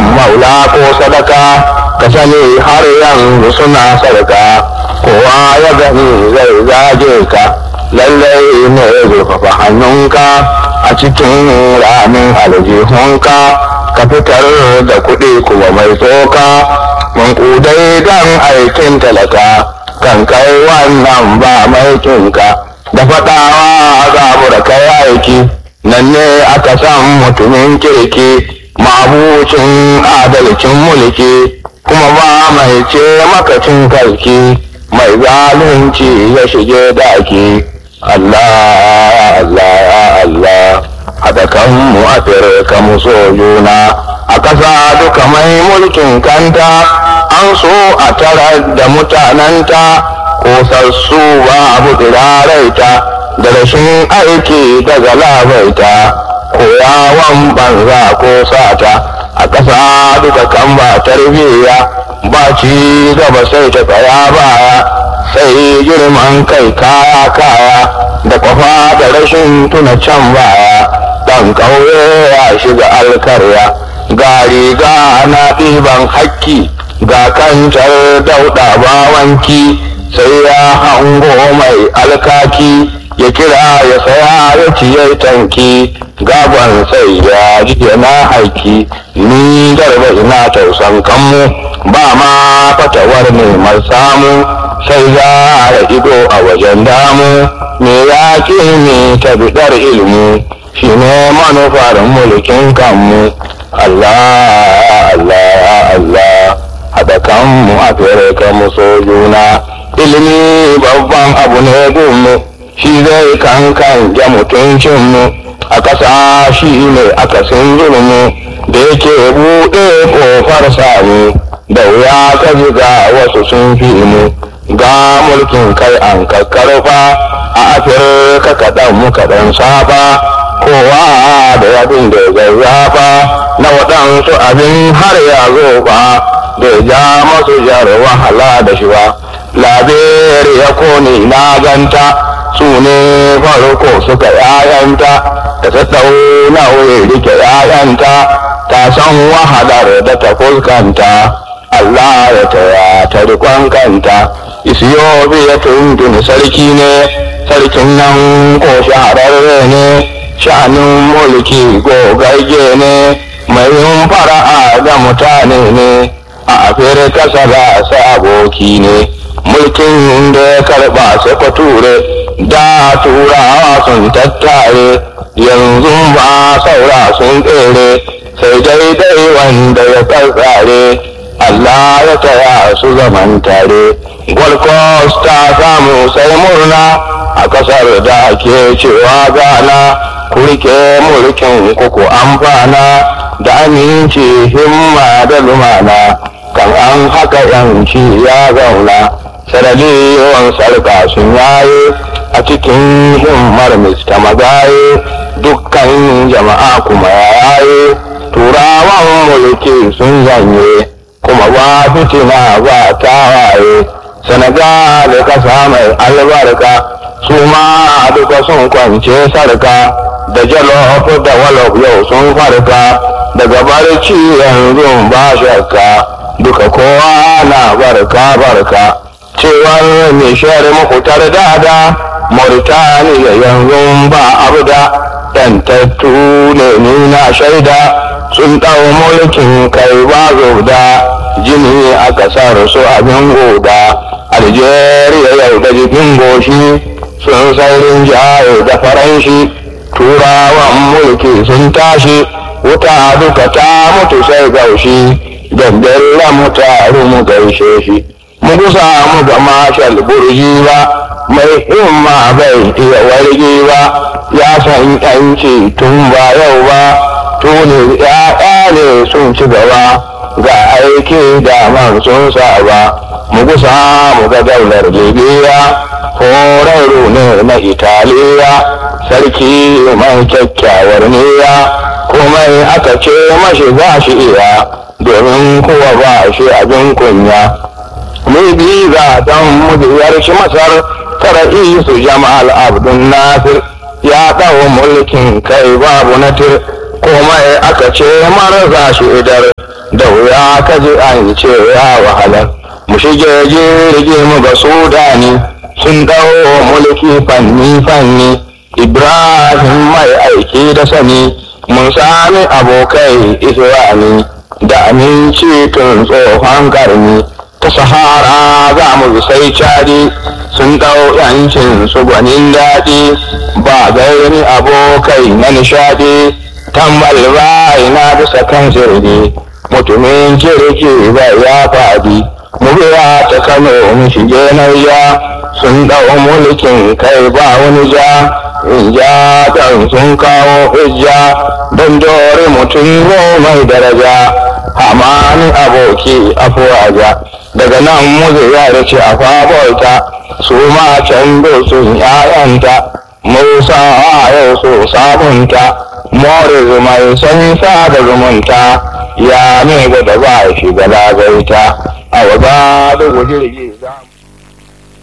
maula ko sadaka ka sani har yanzu suna sadaka kowa ya gani zai zage ka lallai ne zurfafa hannunka a cikin ramin aljihunka ka fitar da kuɗi kuma mai tsoka mankudai don aikin talaka kan kai wannan ba maikinka da faɗawa za da kai aiki nan ne aka san mutumin kirki mabucin adalcin mulki kuma ba mai ce makacin kalki mai zalunci ya shige daki Allah Allah ya Allah haɗa kanmu a firka mu so juna a ƙasa duka mai mulkin kanta an so a tara da mutanenta kosassu ba abu tsiraraita da rashin aiki daga labaita koyawan banza ko sata a ƙasa duka kan ba tarbiyya ba ci gaba sai ta tsaya baya sai girman kai kaya kaya da kwafa da rashin tuna can baya ɗan ƙauye ya shiga alkarya ga riga na ɗiban hakki ga kancar dauɗa bawanki sai ya hango mai alkaki ya kira ya saya ya ciye tanki gaban sai ya ji na haiki ni garba ina tausan kanmu ba ma fatawar neman samu sai za a ido a wajen damu me ya ke ne ta bidar ilmu shi ne manufar mulkin kanmu Allah Allah Allah haɗa kanmu a fere kanmu so juna ilimi babban abu ne gunmu shi zai kankan ja mutuncinmu a ƙasa shi ne akasin zulmu da yake buɗe ƙofar sami da wuya ka ga wasu sun fi mu ga mulkin kai an kakkarfa a afirka kaɗan mu kaɗan saba kowa da yadin da zazzafa na waɗansu abin har ya zo ba da ja masu jar wahala da shi ba labere ya kone na ganta su ne farko suka yayanta da ta ɗauna wuri rike yayanta ta san wahalar da ta fuskanta Allah ya taya ta rikon kanta isiyobi ya tuntuni sarki ne sarkin nan ko shahararre ne sha'anin mulki gogagge ne mai yin fara'a ga mutane ne a afirka saba sa aboki ne mulkin da ya karba sai ture da turawa sun tattare yanzu ba saura sun tsere sai daidai wanda ya tsare Allah ya taya su zaman tare Gold Coast ta samu sai murna a kasar da ake cewa gana kurke mulkin kuku amfana da aminci himma da lumana kan an haka yanci ya zauna sarari yawan sarka sun yaye a cikin himmar mista magaye dukkan jama'a kuma yaye turawan mulki sun zanye kuma ba fitina ba tawaye senegal kasa mai albarka su ma duka sun kwance sarka da jalof da walof yau sun farka daga barci yanzu ba shakka duka kowa na barka barka cewar nishiyar makutar dada mauritaniya yanzu ba abu da yantattu ne nuna shaida sun ɗau mulkin kai ba da jini a ƙasar su abin goda algeria yau da jikin goshi sun saurin jaye da faranshi turawan mulki sun tashi wuta duka ta mutu sai gaushi gandalla mu taru mu gaishe shi mu gusa mu ga mashal burji ba mai himma bai iya warge ba ya san yanci tun ba yau ba tuni ya ne sun ci gaba ga aiki da man sun saba mu gusa mu ga daular libya horarru ne na italiya sarki mai kyakkyawar niyya komai aka ce mashi za shi iya domin kowa ba shi abin kunya ni biza don mujiyar shi masar tara isu jama'al abdun nasir ya ɗau mulkin kai babu natir komai aka ce mara za shi idar da wuya ka ji an ce ya wahala mu shige jirgi mu ga sudani sun dawo mulki fanni fanni ibrahim mai aiki da sani mun sami abokai isra'ani da aminci tun tsohon karni ta sahara za mu sai cadi sun dau yancin su gwanin daɗi ba gairi abokai na nishadi tambal bai na bisa kan sirri mutumin kirki bai ya faɗi mu biya ta kano mu shige nauya sun dau mulkin kai ba wani ja in ja dan sun kawo hujja don dore mutum mai daraja hamani aboki afuwaja daga nan muzu ya ce a fabolta su ma can sun yayanta musa yau su sabunta more mai san da zumunta ya ne da ba shi ga lagaita a waba da jirgi za